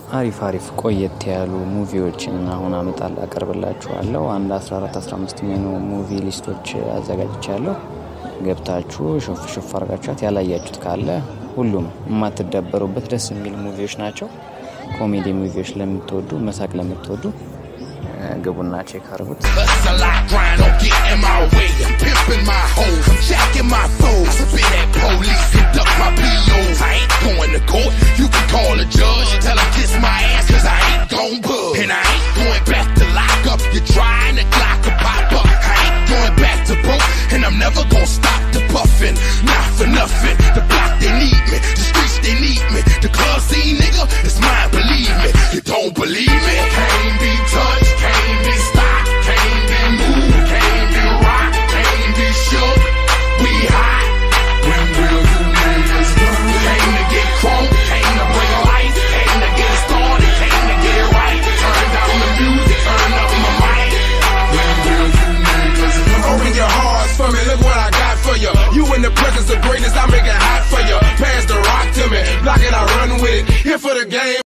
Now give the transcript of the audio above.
አሪፍ አሪፍ ቆየት ያሉ ሙቪዎችን አሁን አመጣል አቀርብላችኋለሁ። አንድ 14 15 የሚሆኑ ሙቪ ሊስቶች አዘጋጅቻለሁ። ገብታችሁ ሾፍ ሾፍ አድርጋችኋት ያላያችሁት ካለ ሁሉም የማትደበሩበት ደስ የሚል ሙቪዎች ናቸው። ኮሜዲ ሙቪዎች ለምትወዱ መሳቅ ለምትወዱ ግቡና ቼክ አድርጉት። Hustle, I grind, don't get in my way. I'm pimping my hoes, I'm jacking my foes. Spit at police and duck my POs. I ain't going to court, you can call a judge.